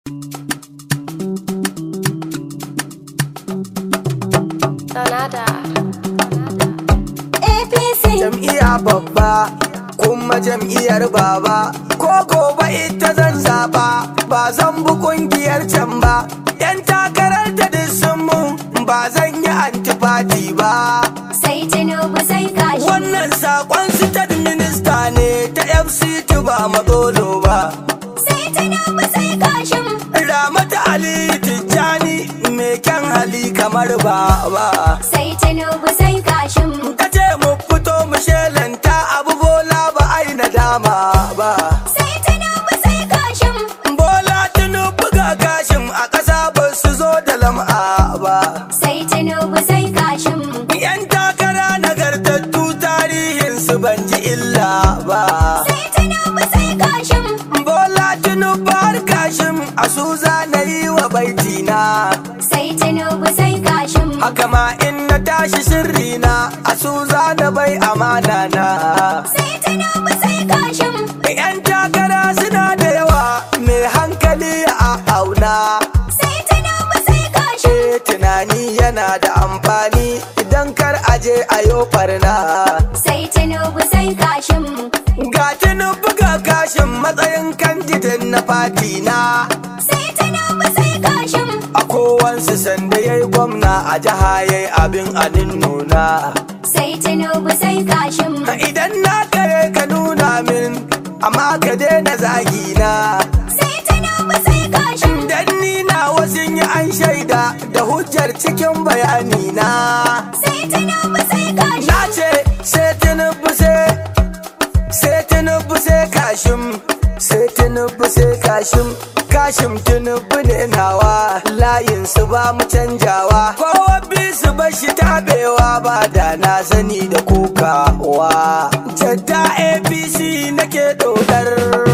Sanada. APC jam'iyya babba kuma jam'iyyar baba ko gobe ita zan zaba ba zan bi kungiyar can ba yan takarar ta duk sun mun ba zan yi antifati ba sai Tinubu sai kashi. wannan sakon state minista ne ta fct ba matsolo ba Sai Tinubu sai kashin. ramata ali tijjani mai kyan hali kamar baba Sai Tinubu sai kashin. ka ce mu fito mu shelanta abu bola ba ai nadama ba Sai Tinubu sai kashin. Bola Tinubu ga gashin a ƙasa ba su zo da lam'a ba. Sai Tinubu sai kashin. Yan takara nagartattu tarihin su ban ji illa ba. Sai Tinubu sai kashin. Bola Tinubu har kashin a su na yi wa baitina. Sai Tinubu sai kashin. Haka ma in na tashi sirri na a su na bai amana na. Sai Tinubu sai kashin. Yan takara suna da yawa mai hankali a auna. Sai Tinubu sai kashin. ce tunani yana da amfani idan kar aje a yo farna Sai Tinubu sai kashin. ga tinubu ga kashin matsayin kandidin na fati na Sai Tinubu sai kashin. a kowansu sanda ya yi gwamna a jiha ya yi abin anin nuna Sai Tinubu sai kashin. idan na kare ka nuna min amma ka daina zagi na Sai Tinubu sai kashin. dan ni na wasu yi an shaida da hujjar cikin bayani na Sai Tinubu sai kashin. Na ce sai tinubu sai sai tinubu sai kashim sai tinubu sai kashim kashim tinubu ne nawa layin su ba mu canjawa kowa bi su bashi tabewa ba da na sani da kokawa jadda apc nake dodar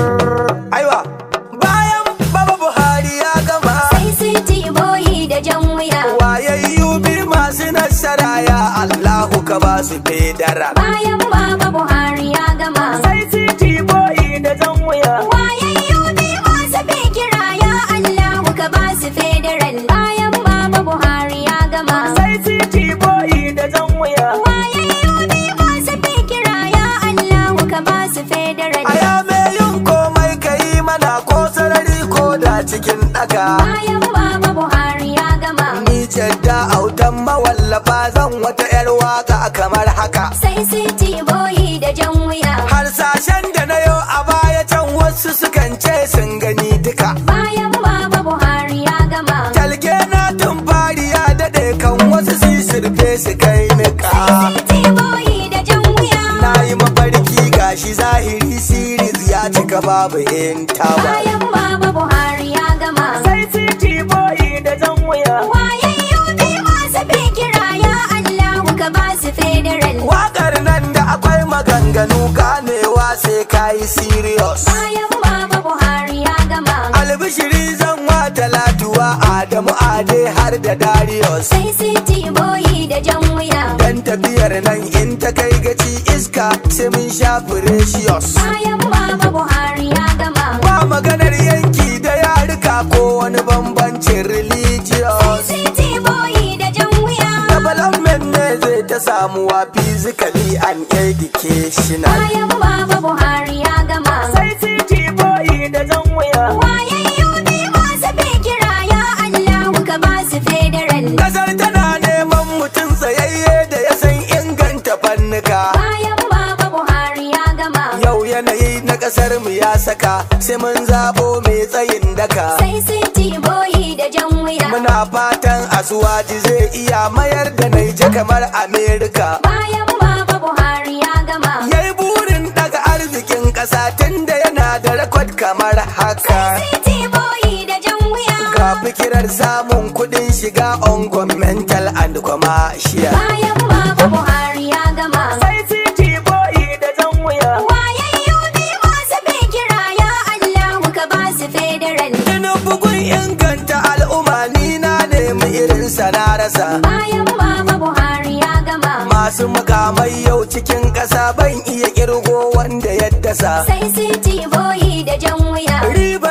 aiwa bayan baba buhari ya gama Sai City boyi da jan wuya. wayayyu bi masu nasara ya allahu ka ba su fedara Bayan Baba Buhari ya gama. sai titi boyi da jan wuya Wayayyu bi masu fikira ya Allahu ka ba su federal. Bayan Baba Buhari ya gama. sai titi boyi da jan wuya Wayayyu bi masu fikira ya Allahu ka ba su federal. aya me yin komai ka yi mana ko sarari ko da cikin ɗaka Bayan Baba Buhari ya gama. ni jadda autan mawallafa zan wata 'yar waka kamar haka Sai City boyi da jan wuya. harsashen da na yau a baya can wasu sukan ce sun gani duka Bayan Baba Buhari ya gama. talge na tun fari ya daɗe kan wasu su yi surfe su kai nika City boyi da jan wuya. na yi mafarki gashi zahiri siris ya cika babu in tawa Bayan Baba Buhari ya gama. sai titi boyi da jan wuya Wayayyu bi masu fikira ya Allahu ka ba su federal. Wakar nan da akwai maganganu ganewa sai kayi serious. Bayan Baba Buhari ya gama. Albishiri zan wa talatuwa Adamu Ade har da Darius. Sai City boyi da jan wuya. Dan tafiyar nan in ta kai gaci iska sai mun sha precious. Bayan Baba Buhari ya gama. Ba maganar yanki da yarika ko wani bambancin Sai religious. City boyi da jan wuya. Development ne zai ta samuwa physically and educational. Bayan Baba Buhari ya gama. Sai titi boyi da jan wuya. Wayayyu bi masu fikira ya Allahu ka ba su federal. Kasar tana neman mutum tsayayye da ya san inganta fannuka. Bayan Baba Buhari ya gama. Yau yanayi na kasar mu ya saka sai mun zabo mai tsayin daka. Sai City boyi da jan wuya. Muna fatan asuwaji zai iya mayar da naija kamar Amerika. Bayan Baba Buhari ya gama. Yayi burin daga arzikin ƙasa tunda yana da rekod kamar haka. City boyi da jan wuya. Ga fikirar samun kuɗin shiga on governmental and commercial. Bayan Baba Buhari ya gama. Sai city boy da jan wuya. Wayayyu bi masu fikira ya Allahu ka ba su federal. Ina bugun inganta al'umma ni na nemi irin na rasa. Bayan Baba Buhari ya gama. Masu mukamai yau cikin ƙasa ban iya kirgo wanda ya dasa. Sai City boyi da jan wuya. Ribar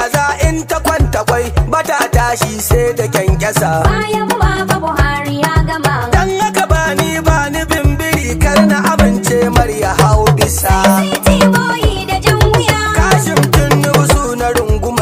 kaza in ta kwanta kwai bata tashi sai da kyankyasa bayan baba buhari ya gama dan haka bani bani bimbiri kar na amince mar ya hau bisa City boy da jan wuya kashin tunubu na runguma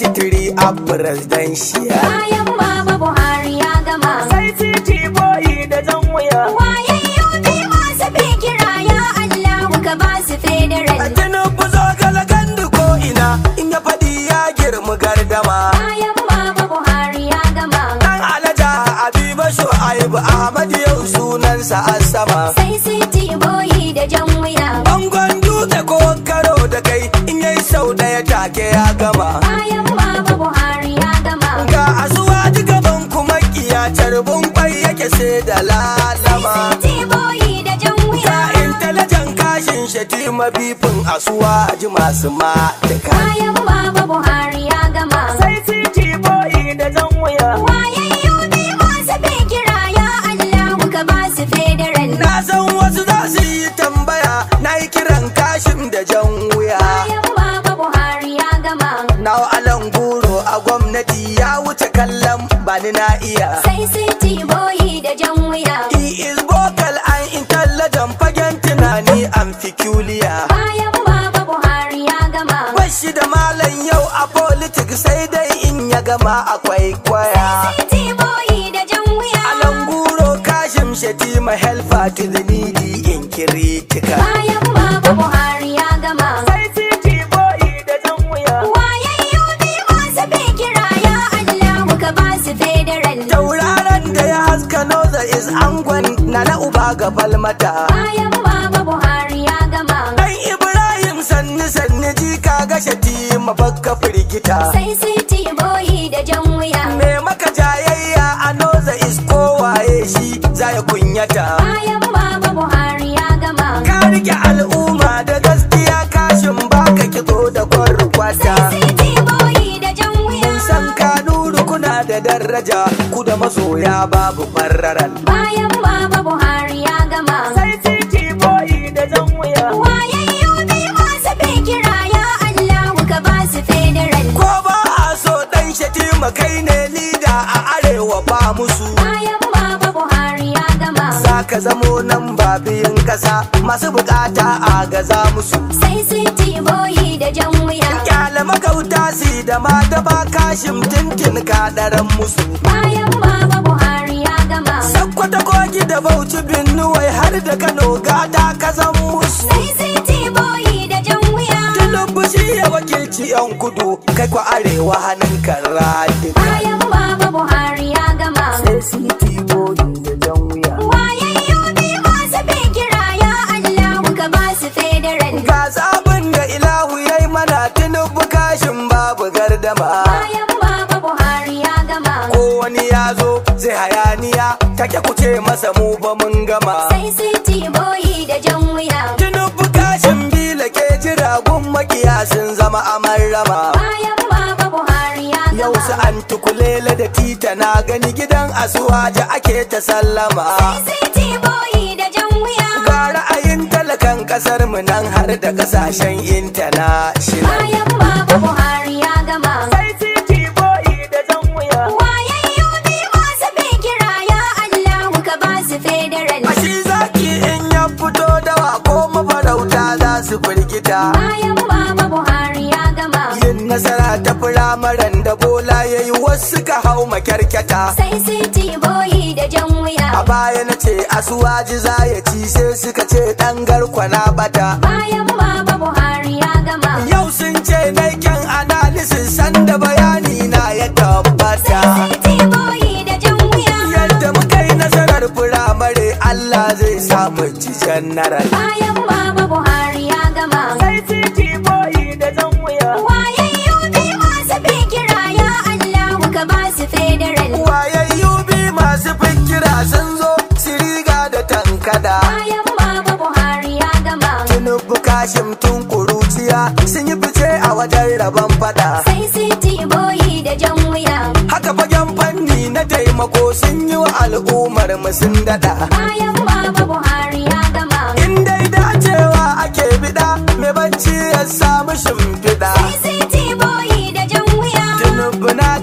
23 a presidential bayan baba buhari ya gama sai city boy da jan wuya wayayyo bi masu fikira ya allahu ka ba su federal tinubu zo galagandu ko ina in ya faɗi ya girma gardama bayan baba buhari ya gama dan alaja abiba shu'aibu ahmad yau sunansa a sama sai City boy da jan wuya bangon dutse ko karo da kai in yayi sau ɗaya take ya gama bayan baba buhari ya gama ga asuwa gaban kuma kiya carbin kwai yake sai da lalama City boy da jan ga wuya intalajan kashin shatima bifin asuwa ji masu matika bayan baba buhari ya gama sai city boy da jan wuya wayayyo bi masu fikira ya allahu ka ba su federal na san wasu za su yi tambaya na yi kiran kashin da jan wuya bayan baba buhari ya gama na alan guro a gwamnati ya wuce kallon bani na iya sai City boy da jan wuya he is vocal and intelligent fagen tunani and peculiar bayan baba buhari ya gama Bashi da malam yau a politics sai dai in ya gama akwai kwaya. City boy da jan wuya Alanguro kashim shatima helper to the needy in critical. bayan baba buhari ya gama Sai city boy da jan wuya. wayayyo bi masu fikira ya allahu ka ba su federal Tauraron da ya haska noza is angon na na uba ga falmata. bayan baba buhari ya gama Dan Ibrahim sanni sanni jika ga shatima bakka firgita. sai City boy da jan wuya Me maka jayayya a noza is kowaye shi za ya kunyata. bayan baba buhari ya gama ka rike al'umma da gaskiya kashin baka kitso da kwarkwata sai City boy da jan wuya mun san ka nuru kuna da daraja ku da masoya babu farraran bayan baba buhari ya gama sai city boy da jan wuya wayayyo bi masu fikira ya allahu ka ba su federal ko ba a so dan shatima kai ne lida a arewa ba musu bayan baba buhari ya gama za ka zamo nan ba biyun kasa masu bukata a gaza musu sai City boy da jan wuya kyale magauta si da ma da ba kashin tintin ka daren musu bayan baba buhari ya gama Sakkwata kogi da bauchi binnuwai har da Kano gata ka zan musu. sai City boy da jan wuya Tinubu shi ya wakilci yan kudu kai kwa arewa hannun kan radika. bayan baba buhari ya gama Sai siti bodi da jan wuya. wayayyo bi masu fikira ya allahu ka ba su federal Ga zabin da ilahu ya yi mana Tinubu kashin babu gardama. bayan baba buhari ya gama Ko wani ya zo zai hayaniya take kuce masa mu ba mun gama. sai City boy da jan wuya Tinubu kashin bila ke jira gun makiya sun zama amarrama. bayan baba buhari ya Yau gama su an tukulele da tita na gani gidan asuwaje ake ta sallama. City boy da jan wuya Ga ra'ayin talakan kasar mu nan har da kasashen international. bayan baba buhari ya gama Sai city boy da jan wuya. wayayyo bi masu fikira ya allahu ka ba su federal Ashi zaki in ya fito dawa ko mafarauta za su firgita. bayan baba buhari ya gama Yin nasara ta firamaren da bola ya yi wasu ka hau makyarkyata. sai City boy da jan wuya A baya na ce asuwaji za ya ci sai suka ce ɗan garkwana bata. bayan baba buhari ya gama Yau sun ce na kyan analysis sanda bayani na ya tabbata. City boy da jan wuya Yadda muka yi nasarar firamare Allah zai samu ci janaral. bayan baba buhari ya gama Sai city boy da jan wuya. wayayyo bi masu fikira ya allahu ka ba su federal Wayayyu bi masu fikira sun zo siriga da tankada. bayan baba buhari ya gama Tinubu kashim tun kuruciya sun yi fice a wajen rabon fada. sai City boy da jan wuya Haka fagen fanni na taimako sun yi wa al'ummar mu sun dada. bayan baba buhari ya gama In dai dacewa ake bida, mai bacci ya samu shimfiɗa. sai City boy da jan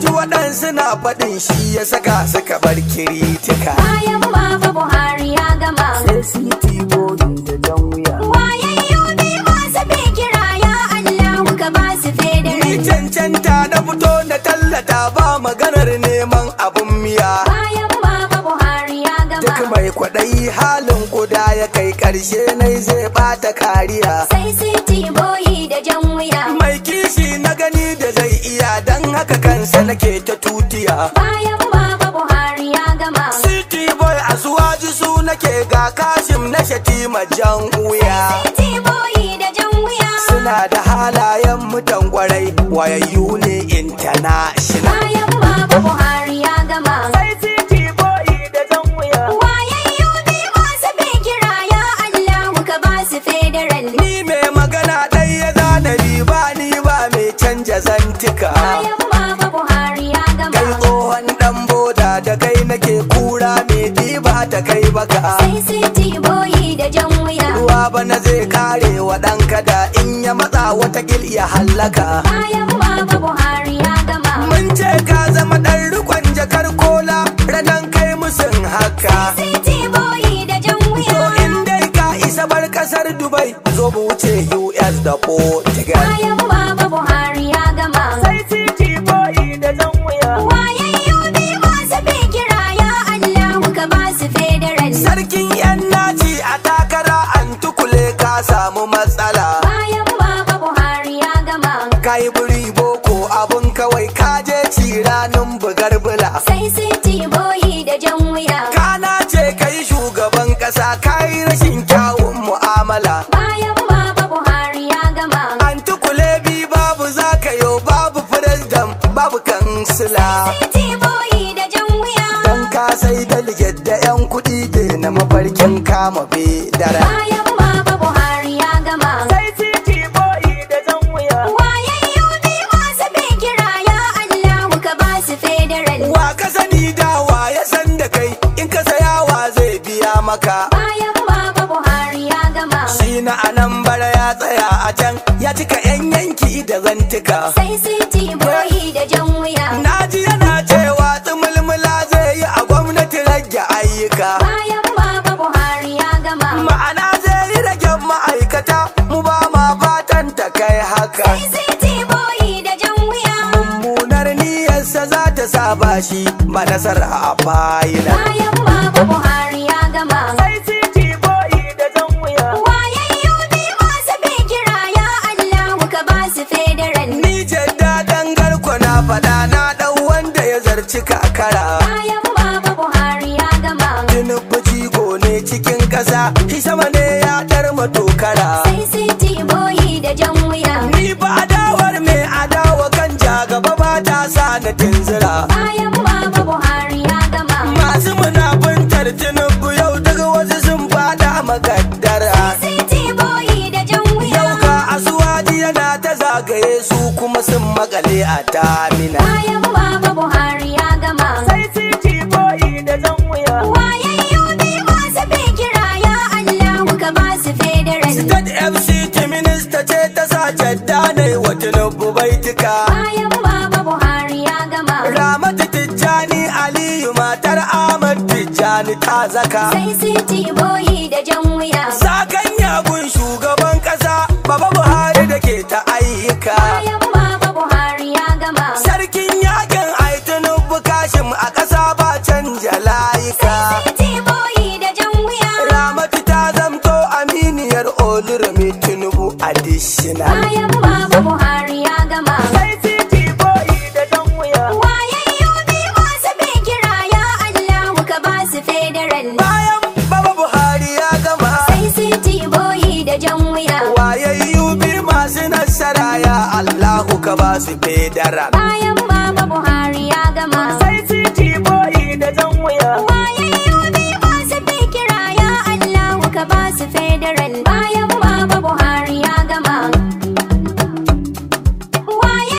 ji waɗansu na faɗin shi ya saka suka bar kiritika bayan baba buhari ya gama sai siti bodi da jan wuya wayayyu ne masu bin kira ya allahu ka ba su ni federal cancanta na fito na tallata ba maganar neman abun miya bayan baba buhari ya duk gama mai kwaɗayi halin kuda ya kai ƙarshe nai zai bata kariya sai siti boyi da jan wuya mai kishi na gani da zai iya don haka kansa nake ta tutiya bayan baba buhari ya gama city boy a suwaji su nake ga kashim na shatima jan wuya siti boyi da jan wuya suna da halayen mutan kwarai wayayyu ne international bayan baba buhari ya gama sai city boy da jan wuya wayayyu ne masu bin kira ya allahu ka ba su federal ni mai magana ɗai ya zana riba ni ba mai canja zantika bayan baba buhari ya kai gama tsohon dan boda da kai nake kura mai ɗiba ta kai baka sai siti boyi da jan wuya ruwa bana zai kare wa ɗan kada in ya matsa wata gil ya hallaka bayan baba buhari ya gama mun ce ka zama ɗan rikon jakar kola ranan kai musun haka siti boyi da jan to wuya in dai ka isa bar kasar dubai zo mu wuce us da portugal bayan baba buhari ya gama city boy da jan wuya wayayyu ne masu bin kira ya allahu ka ba su federal sarkin yan naci a takara an tukule ka samu matsala bayan baba buhari ya gama kai buri boko abun kawai ka je ci ranin bugar bula sai siti boyi da jan wuya kana ce kai shugaban kasa kai rashin kyawun mu'amala bayan baba buhari ya gama an tukule bi babu zakayo babu firisdam babu kansila siti boyi da jan wuya dan ka sai delegate da yan kuɗi da na mafarkin kama bedara bayan baba buhari ya gama sai city boy da jan wuya wayayyu ne masu bin kira ya allahu ka ba su federal wa ka sani dawa ya san da kai in ka saya wa zai biya maka bayan baba buhari ya gama shi na anan bara ya tsaya a can ya cika yan yanki da zantuka sai siti boyi da jan wuya naji yana cewa tsumulmula zai yi a gwamnati rage ayyuka bayan baba buhari ya gama ma'ana zai yi rage ma'aikata mu ba ma fatan ta kai haka sai siti boyi da jan wuya mummunar niyyarsa za ta sa bashi ba nasara a fayila bayan baba buhari ya gama city boy da jan wuya wayayyu ne masu bin kira ya allahu ka ba su federal Ni jadda dangar na faɗa na ɗau wanda ya zarci kakara. bayan baba buhari ya gama Tinubu jigo ne cikin ƙasa, shi sama ne ya ɗar matokara. sai siti boyi da jan wuya Ni ba adawar mai adawa kan ja gaba ba ta sa na tunzura. bayan baba buhari ya gama Masu munafuntar Tinubu yau daga wasu sun fada makaddara. siti boyi da jan wuya Yau ka asuwaji yana ta zagaye su kuma sun makale a tamina. bayan baba buhari ya gama city boy da jan wuya. wayayyu ne masu bin kira ya allahu ka ba su federal State FCT minista ce ta sa jadda ne wa Tinubu baitika. bayan baba buhari ya gama Ramatu Tijjani Aliyu matar Ahmad Tijjani ta zaka. sai siti boyi da jan wuya Sakan yagun shugaban kasa Baba Buhari da ke ta ayyuka. bayan baba buhari ya gama Sarkin yakin ai Tinubu kashim a ƙasa ba canja layuka. siti boyi da jan wuya Ramatu ta zamto aminiyar Olurami Tinubu additional. bayan baba buhari ya gama wayayyu ne masu bin kira ya allahu ka ba su federal Bayan Baba Buhari ya gama. sai siti boyi da jan wuya wayayyu bi masu nasara ya Allahu ka ba su fedara. bayan